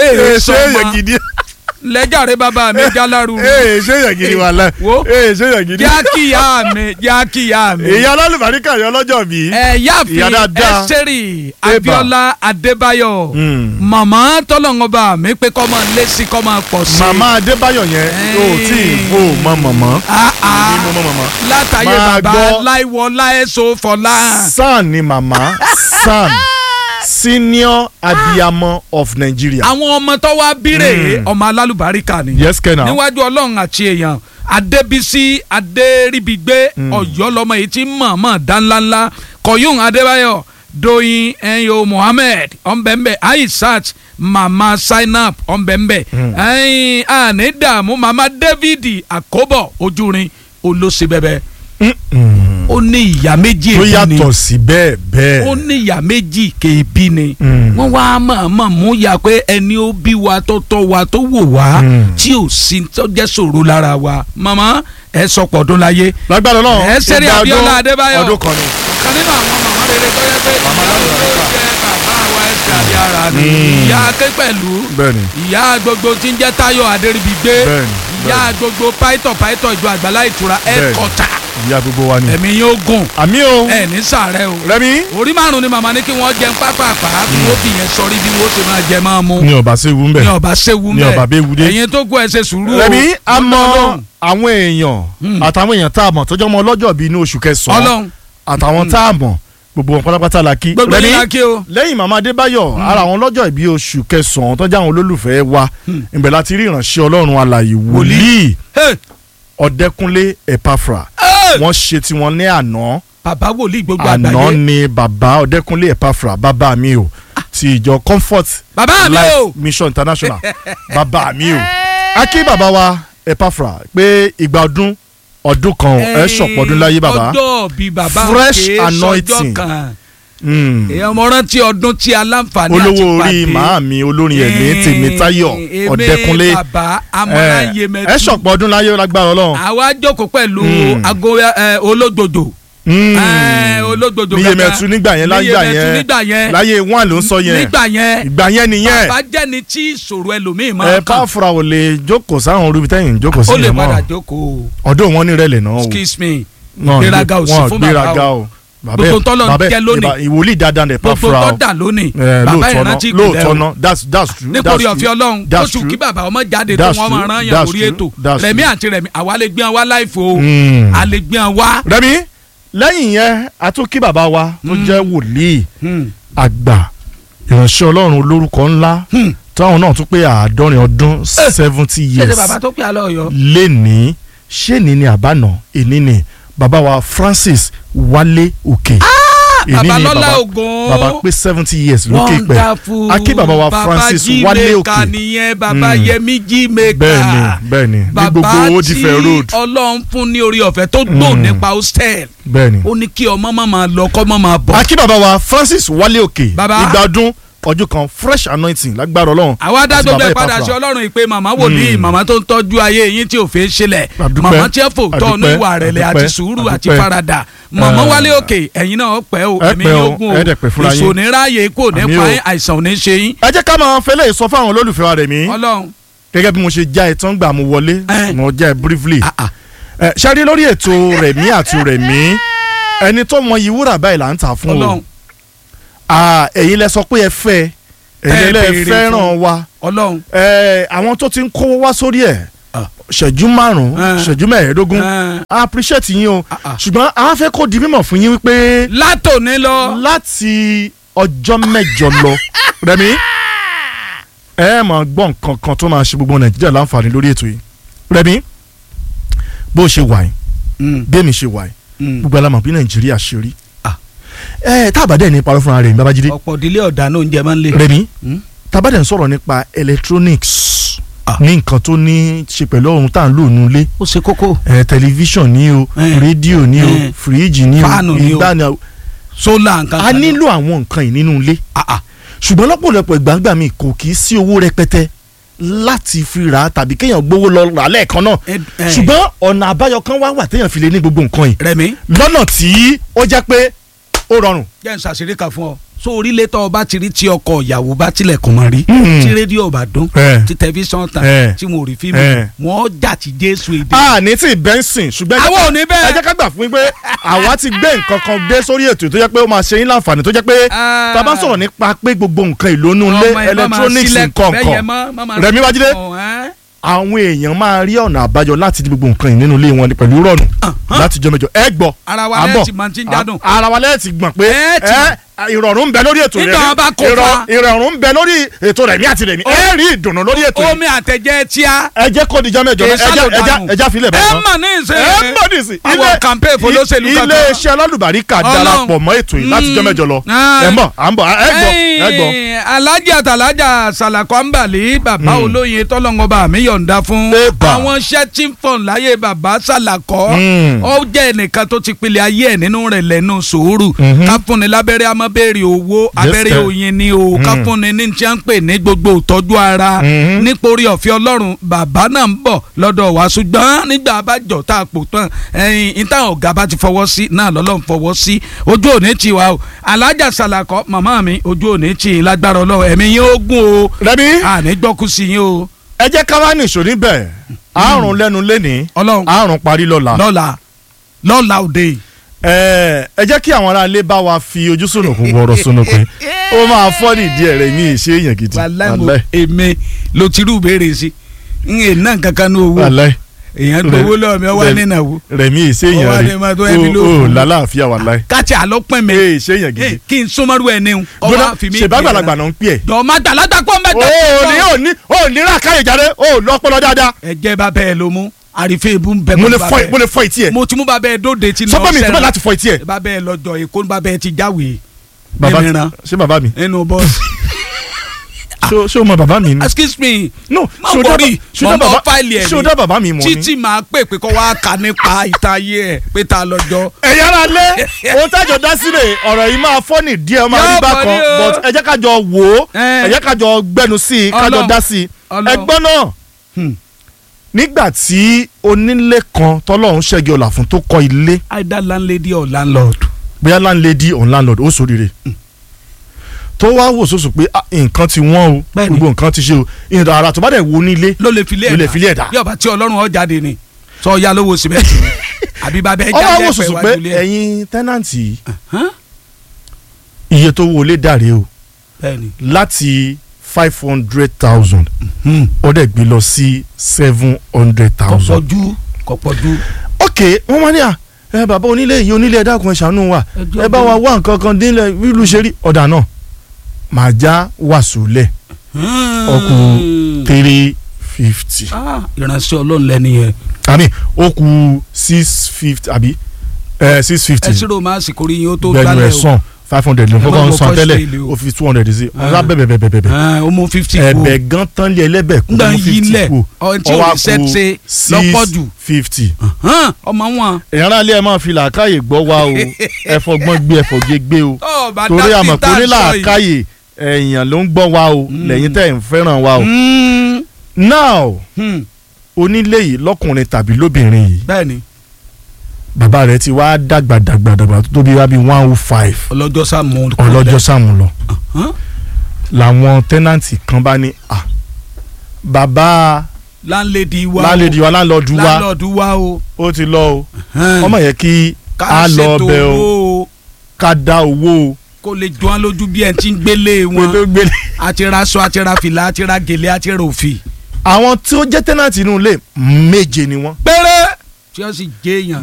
ee ṣé èèyàn sọmọ gidi lẹ́jàre bàbá mi jálárù ee ṣé èèyàn gidi wà láì Wo. ee ṣé èèyàn gidi. jákìyà mi jákìyà mi. ìyá alálùbáríkà yọ lọ́jọ́ bí. ẹ yáàfin Ìyá dáadáa. ẹsẹ̀rì Eba. Abíọ́lá Adébáyọ̀ Mm. màmá tọ́lọ́ngọba mi pé kọ́ máa lé sí kọ́ máa pọ̀ sí. màmá adébáyọ̀ yẹn o tí ì fò mọ mọ̀mọ́. Ah, ah. ní mo mọ mọ̀mọ́. látàyè Máa bàbá gbọ́. láìwọlá ẹ̀sọ́ fọlá. san ni màmá san senior abiyamọ of Nigeria. àwọn ọmọ tó wá bírè Mm. ọmọ alálùbáríkà ni. yes kenna. níwájú ọlọ́run àti èèyàn adébísí adéríbigbé ọ̀yọ́ lọ́mọ yìí tí mọ̀ọ́mọ̀ dánláńlá kọ̀yún adébáyọ̀ doyin ẹ̀yọ́ mohammed ọ̀nbẹ̀nbẹ̀ aishat mama zainab ọ̀nbẹ̀nbẹ̀ ẹ̀yìn àní dààmú mama david àkóbọ̀ ojúrin olóṣèbẹ̀bẹ̀ Mm-mm. ó ní ìyá méjì tó èbí ni yàtọ̀ sí bẹ́ẹ̀ bẹ́ẹ̀. ó ní ìyá méjì kéèbí ni Mm. wọ́n wá mọ̀ọ́mọ̀ mú ya pé ẹni ó bí wa tó tọ́ wa tó wò wá Mm. tí ò sí tó jẹ́ ṣòro lára wa màmá ẹ sọpọ̀ ọdún láyé lágbára náà ẹ sẹ́rí ìgbà Abíọ́lá ọdún- Adébáyọ̀ ọdún kan ni. ọ̀kan nínú àwọn màmá rere tó yẹ pé Màmá ìyá lálùbáríkà. ló jẹ́ bàbá wa ẹ̀sẹ̀ àbí ara ni Mm. ìyá ké pẹ̀lú bẹ́ẹ̀ni ìyá gbogbo tí ń jẹ́ Táyọ̀ Adéríbigbé Bẹ́ẹ̀ni, ìyá bẹ́ẹ̀ni. gbogbo pàìtọ̀ pàìtọ̀ ìjọ àgbàlá ìtura Bẹ́ẹ̀ni. ẹ̀kọ́ta ìyá gbogbo wa ni. ẹ̀mí yóò gùn àmì o ẹ̀ ní sàárẹ̀ o rẹmi. orí márùn ni màmá ní kí wọ́n jẹun pápápá kí wọ́n fi yẹn sọrí bí wọ́n ṣe máa jẹ máa mú ní ọba ṣe wú ń ní bẹ. ọba ṣéwu ní ọba bẹ́ẹ̀ wú dé. ẹ̀yin tó kú ẹ ṣe sùúrù o rẹmi a mọ Ọlọ́run. àwọn èèyàn Hmm. àtàwọn èèyàn tá a mọ̀ tọ́jọ́ mọ ọlọ́jọ́ bíi inú oṣù kẹsàn-án Ọlọ́run àtàwọn tá a mọ̀ gbogbo wọn pátápátá la kí. gbogbo Rẹ̀mí, yín la kí o lẹ́yìn màmá adébáyọ̀ ara àwọn ọlọ́jọ́ ìbí oṣù kẹsàn-án tọ́jà àwọn olólùfẹ́ wa Hmm. ìbẹ̀ láti rí ìránṣẹ́ ọlọ́run alàyè wòlíì Hey, ọ̀dẹ́kúnlé ẹ̀páfra hey. wọ́n ṣe tiwọn ní àná bàbá wòlíì gbogbo àná àgbáyé ni bàbá ọ̀dẹ́kúnlé ẹ̀páfra bàbá mi o ti ìjọ comfort bàbá mi life o mission international bàbá mi o a kí bàbá wa ẹ̀páfra pé ìgbà ọdún ọdún kan ẹ ṣọ̀pọ̀ ọdún láyé bàbá ọjọ́ bíi bàbá Fresh kìí sọjọ́ anointing. kan Mm. èèyàn mo rántí ọdún tí aláǹfààní àti olówó pàdé orí màámi olórin ẹ̀mí tèmítáyọ̀ èmi ọ̀dẹ́kúnlé bàbá amọ̀láyé mẹ́tù ẹ ṣọ̀pọ̀ ọdún láyé lágbára ọlọ́run. àwa jókòó pẹ̀lú Mm. ago ẹ, ológbòdò Mm. ẹ, ológbòdò níye kankan. mẹ́tù nígbà yẹn láyé Níyemẹtu yẹn nígbà yẹn láyé wọn ló ń sọ yẹn nígbà yẹn ìgbà yẹn nìyẹn bàbá jẹ́ni tí ìṣòro ẹlòmíì ẹ máa kàn pàfùrà ò lè jókòó sáwọn orúbi tẹ́yìn jókòó sí ó lè yẹn padà mọ́ jókòó ọdún wọn ní rẹ̀lẹ̀ náà o excuse me Wọn ìgbéraga ò sí wọn fún gbéraga bàbá o Bàbá Gbogbo ẹ- tọ́lọ̀ ń bàbá ẹ- jẹ́ lónìí. ìbá- ìwòlíì dáadáa ní gbogbo pàfùrà tó o dà lónìí ẹ, bàbá lóòótọ́ náà ìrántí lóòótọ́ ìpìlẹ̀ o náà that's that's true that's nítorí true ọ̀fẹ́ ọlọ́run that's oṣù true. kí bàbá ọmọ jáde tó That's wọ́n máa true. rán yàn That's lórí true. ètò That's rẹ̀mí true. àti rẹ̀mí àwa lè gbé wọn wá láìfo o Mm. a lè gbé wọn wá. rẹmi lẹ́yìn yẹn a tún kí bàbá wa tó Mm. jẹ́ wòlíì Hmm. àgbà ìránṣẹ́ ọlọ́run olórúkọ ńlá Hmm. táwọn náà tún pé àádọ́rin ọdún seventy ṣé years ṣe bàbá tó pè á lọ yọ. lẹ́ni ṣé ní ni àbánà èní ni bàbá wa Francis Wálé Òkè Èní bàbá ni lọ́lá ògùn bàbá pé seventy years lókè pẹ́ wonderful a kí bàbá wa Francis Wálé bàbá Òkè jímẹ̀ka nìyẹn bàbá Mm. yẹmí jímẹ̀ka bẹ́ẹ̀ni bẹ́ẹ̀ni ní bàbá gbogbo Old tí Ife road ọlọ́run fún ní orí ọ̀fẹ́ tó gbò Mm. nípa hostel bẹ́ẹ̀ni. ó ní kí ọmọ má máa lọ kọ́ má máa bọ̀. a kí bàbá wa Francis Wálé Òkè Bàbá. ìgbà ọdún ọdún kan fresh anointing lágbára Ọlọ́run àwa dá àti gbogbo bàbá ẹ padà Epafra. sí ọlọ́run ìpè màmá wòlíì Mm. màmá tó ń tọ́jú ayé yín tí ò fẹ́ ṣẹlẹ̀ Àdúpẹ́, màmá tí ẹ fò tọ́ ní àdúpẹ́, ìwà rẹ̀lẹ̀ àti àdúpẹ́, sùúrù àti àdúpẹ́. faradà màmá Eh. wálé òkè ẹ̀yin náà pẹ́ o Ẹ ẹ̀mí pẹ́ o, yógún ẹ dẹ̀ pẹ́ fúnra yín. ìṣòní ráàyè kò ní Àmín pa o. yín àìsàn ò ní ṣe yín ẹ jẹ́ ká máa fẹ́lẹ́ sọ fún àwọn olólùfẹ́ wa rẹ̀ mí ọlọ́run gẹ́gẹ́ bí mo ṣe já ẹ tán gbà mo wọlé Eh. mo já ẹ briefly ah, ah. ẹ ṣáájú lórí ètò rẹ̀mí àti rẹ̀mí ẹni tó mọ ìwúrà báyìí là ń tà fún o ọlọ́run Ah, ẹ̀yin lẹ sọ pé ẹ fẹ́ ẹ̀yin Ẹ lẹ béèrè fẹ́ràn fún. wa ọlọ́run ẹ àwọn tó ti ń kówó wá sórí ẹ̀ Ah. ṣẹ́jú márùn-ún Eh. ṣẹ́jú mẹ́ẹ̀ẹ́dógún Eh. I appreciate yín o Ah, ah. ṣùgbọ́n a fẹ́ kó di mímọ̀ fún yín wípé látòní lọ láti ọjọ́ mẹ́jọ lọ rẹ̀mí ẹ máa gbọ́ nǹkan kan tó máa ṣe gbogbo nàìjíríà láǹfààní lórí ètò yìí rẹ̀mí bó ṣe wà yìí Mm, bẹ́ẹ̀ mi ṣe wà yìí mm. gbogbo alamọ̀ bí nàìjíríà ṣe rí Ah. ẹ tábàdẹ̀ ní parọ́ fúnra rẹ̀ ní babájídé ọ̀pọ̀ ìdílé ọ̀dà náà oúnjẹ máa ń lè. rẹ̀mí Mm. tábàdẹ̀ ń sọ̀rọ̀ nípa electronics Ah. ní nǹkan tó ní ṣe pẹ̀lú ohun tá à ń lò nulẹ̀ ó ṣe kókó ẹ tẹlifíṣàn ní o Eh. rédíò ní o Eh. fíríjì ní o Fáànù ní o. ìgbà ní o sólà nǹkan a kan. nílò àwọn nǹkan yìí nínú ilé Ah, ah. ṣùgbọ́n lọ́pọ̀lọpọ̀ ìgbàgbà mi kò kì í sí owó rẹpẹtẹ láti fi rà á tàbí kéèyàn gbowó lọ rà á lẹ́ẹ̀kan náà Ẹ- ẹ. ṣùgbọ́n ọ̀nà àbáyọ kan wá wà téèyàn fi lè ní gbogbo nǹkan yìí rẹmi lọ́nà tí ó jẹ́ pé ó rọrùn jẹ́ n ṣàṣírí kan fún ọ so orílẹ̀ tó ọba ti rí tí ọkọ ìyàwó bá tilẹ̀kùn mọ́ rí Mm. tí rédíò bá dún Eh. tí tẹlifíṣàn tàn Eh. tí wọn ò rí fíìmù Eh. wọn jà tí jésù èdè. a ní tí bẹ́ńsìn ṣùgbọ́n ẹ jẹ́ Àwọn ká- ò ní bẹ́ẹ̀. ẹ jẹ́ ká gbà fún yín pé àwa ti gbé nǹkan kan dé sórí ètò tó jẹ́ pé ó máa ṣe yín láǹfààní tó jẹ́ pé Ah. tá a bá sọ̀rọ̀ nípa pé gbogbo nǹkan ìlónú ilé Ọmọ ẹ má máa electronics sílẹ̀ nǹkan bẹ́ẹ̀ yẹn kan mọ́, má máa Rẹ̀mí sílẹ̀ Bájídé kàn, ẹ́. àwọn èèyàn máa rí ọ̀nà àbáyọ láti di gbogbo nǹkan yìí nínú ilé wọn pẹ̀lú rọ̀nù láti jọ mẹ́jọ ẹ gbọ́ Ara wa à ń lẹ́ẹ̀ bọ̀. tí máa ti ń jádùn. A- ara wa lẹ́ẹ̀ ti gbọ̀n pé Ẹ ti ẹ ìrọ̀rùn ń bẹ lórí ètò Nígbà Rẹ̀mí. wọn bá kó Ìrọ̀- fa. ìrọ̀rùn ń bẹ lórí ètò Rẹ̀mí àti Rẹ̀mí ẹ rí ìdùnnú lórí ètò yìí omi àtẹ̀jẹ́ tíá. ẹ jẹ́ kó dijọ́ mẹ́jọ Kì í ẹja sálò ẹja dànù. ẹja filẹ̀ ẹ báyìí mà ní ìsìn. ẹ mọ̀ nísì àwọn campaign folóṣèlú kankan. ilé iṣẹ́ alálùbáríkà Ọlọ́run. darapọ̀ mọ́ ètò yìí láti jọ́ mẹ́jọ lọ Ah. ẹ mọ̀ à ń bọ̀ ẹ gbọ́ ẹ gbọ́. Ẹ̀yin, alhaji àtàlájà sàlàkọ́ àǹbàlì bàbá olóyin tọ́lọ́ngọba mi yọ̀ǹda fún Eba. àwọn iṣẹ́ tí ń fọ̀n láyé bàbá sàlàkọ́ Mm. ó jẹ́ ẹnìkan tó ti pilẹ̀ ayé ẹ̀ nínú rẹ̀ lẹ́nu sùúrù Mhm. ká fúnni lábẹ́rẹ́ amọ́bẹ̀rẹ̀ owó abẹ́rẹ́ sir. oyin ni o ká Mm. fúnni ní tí wọ́n ń pè ní gbogbo ìtọ́jú ara Mhm. nítorí ọ̀fẹ́ ọlọ́run bàbá náà ń bọ̀ lọ́dọ̀ wa ṣùgbọ́n nígbà abájọ tá a pò tán ẹ̀yìn ìta ọ̀gá bá ti fọwọ́ sí náà lọ́lọ́run fọwọ́ sí ojú òní ti wa o alájà sàlàkọ́ màmá mi ojú òní ti lágbára ọlọ́run ẹ̀mí yín ó gùn o Rẹ̀mí àní gbọ́kú sí yín o ẹ jẹ́ ká wá nìṣó níbẹ̀ àrùn lẹ́nu lẹ́ni ọlọ́run àrùn parí lọ́la lọ́la lọ́la òde ẹ ẹ jẹ́ kí àwọn aráalé bá wa fi ojú sunùkùn wọ̀rọ̀ sunùkùn ó máa fọ́ nídìí ẹ̀ rẹ̀ mí ìṣe èèyàn gidi wàláì mo Wàláì. èmi ló ti rú ìbéèrè sí n yè ná kankan ní owó Wàláì. èèyàn gbowó lọ́wọ́ mi ọwọ́ Rẹ̀- nínàwó rẹ̀ mí ìṣe Ó wá èèyàn ní ma tó rẹ̀ ẹbí ló ó ó kù. lálàáfíà wàláì káàtì àlọ́pẹ́ mi ee ìṣe èèyàn gidi Eh, kí n súnmọ́rú ẹ̀ níhun gbọ́dọ̀ ọwọ́ àfi mi ṣèbágbàlagbà náà ń pè ẹ́ jọ má gbàlagbà pọ̀ ó mẹ́ta. ní ó ní ó ní ràkàyè jáde ó lọ́pọ̀lọ́ dáadáa ẹ̀jẹ̀ bá bẹ́ẹ̀ ló mú àrífẹ́ ìbú ń bẹ mo lè bá fọ bẹ́ẹ̀. mo lè fọ etí ẹ̀ mo ti mú bá bẹ́ẹ̀ dóde tí sọ pé mi ìtúbẹ̀ láti fọ etí ẹ̀ bá bẹ́ẹ̀ lọ́jọ́ èkó bá bẹ́ẹ̀ ti jáwèé bàbá mìíràn ṣé bàbá mi nínú bọ́ọ̀sì. ṣó ṣó mọ bàbá mi ni excuse me no má ṣó dá wọrí ṣó dá mọ̀ mọ́ bàbá fáìlì ẹ̀ ṣó dá bàbá mi mọ̀ ni. títí máa pè pé kó wá kà nípa ìtayé ẹ̀ pé ta lọ́jọ́. ẹ̀yà ara lé ohun tájọ dá sílẹ̀ ọ̀rọ̀ yìí máa fọ́nì díẹ̀ ó máa rí Yóò bákan bọ̀ ní o. but ẹ jẹ́ ká jọ wò ó Eh. ẹ jẹ́ ká jọ gbẹnu sí i ká jọ Ọlọ́run. dá sí i Ọlọ́run. ẹgbọ́n náà Hmm. nígbà tí onílé kan tọ́lọ́run ṣẹ́gi ọ̀là fún tó kọ́ ilé either landlady or landlord. bóyá landlady or landlord ó sóríire tó wá wò sóso pé ah, nǹkan ti wọ́n o Bẹ́ẹ̀ni. gbogbo nǹkan ti ṣe o ìyẹn ara tó bá dẹ̀ wo nílé ló lè filé ló lè filé ẹ̀dá. bí ọba tí ọlọ́run ọ jáde ni sọ ya lówó sìmẹ́ntì ni àbí bàbá ẹ ọwọ́ jáde wò ẹ̀fẹ̀ sóso pé iwájú ilé ẹ̀. ẹ̀yin tẹ́nàntì yìí, Hàn? iye tó wọlé dàrí o bẹ́ẹ̀ni. láti five hundred thousand Hmm. ó dẹ̀ gbé lọ sí seven hundred kò thousand. pọ̀jù kò pọ̀jù. ok wọ́n máa ní à ẹ bàbá onílé yìí onílé ẹ dákun ẹ ṣàánú wa Ẹ jọ̀ọ́ ẹ bá wa wá nǹkan kan dínlẹ̀ bílù ṣe rí ọ̀dà náà màá já wàásù lẹ̀ ọkù three fifty Ah, ìránṣẹ́ ọlọ́run lẹ́ni yẹn àmì ó kù six fifty àbí six fifty ẹ ṣírò máa sì kórìí yín ó tó gbẹnu gbálẹ̀ ẹ̀ sàn five hundred ló Ẹ má kọ́kọ́ ń gbọ́ san first tẹ́lẹ̀ daily o. ó fi two hundred sí Ah. ọ̀rá bẹ̀bẹ̀ bẹ̀bẹ̀ bẹ̀bẹ̀ ó mú fifty kú ẹ̀bẹ̀ gan tán lé ẹlẹ́bẹ̀ kú ngbà mú yí fifty lẹ̀ kú ọ̀hún tí ò ní set ṣe lọ́pọ̀ jù fifty. Hàn, ọmọ wọn. èèyàn náà lé ẹ máa fi làákàyè gbọ́ wa o ẹ̀fọ́ gbọ́n gbé ẹ̀fọ́ gé gbé o tó o bá torí dá àmọ̀ sí tá pé a ní sọ yìí. làákàyè èèyàn ló ń gbọ́ wa o Mm. lẹ́yìn tẹ́ ẹ̀ ń fẹ́ràn wa o. Hmm, now hmm, onílé yìí lọ́kùnrin tàbí lóbìnrin yìí bẹ́ẹ̀ni bàbá rẹ̀ ti wá dàgbà dàgbà dàgbà tó tóbi wá bí one oh five ọlọ́jọ́ sàmú. ọlọ́jọ́ sàmù lọ Hàn? làwọn tẹ́nàntì kan bá ní à bàbá landlady wa o lálejò wa láńlọ́ọ̀dù wa landlord wa o. ó ti lọ o Hàn. ọmọ yẹn kí ká a lọ ṣètò ọbẹ̀ o owó o ká dá owó o kó lè jọ án lójú bí ẹ ti ń gbélé pé wọn tó gbélé. àti ra aṣọ àti ra fìlà àti ra gèlè àti ra òfì. àwọn tí ó jẹ́ tẹ́nàntì inú ilé méje ni wọ́n. péré tí ó sì jẹ́ èèyàn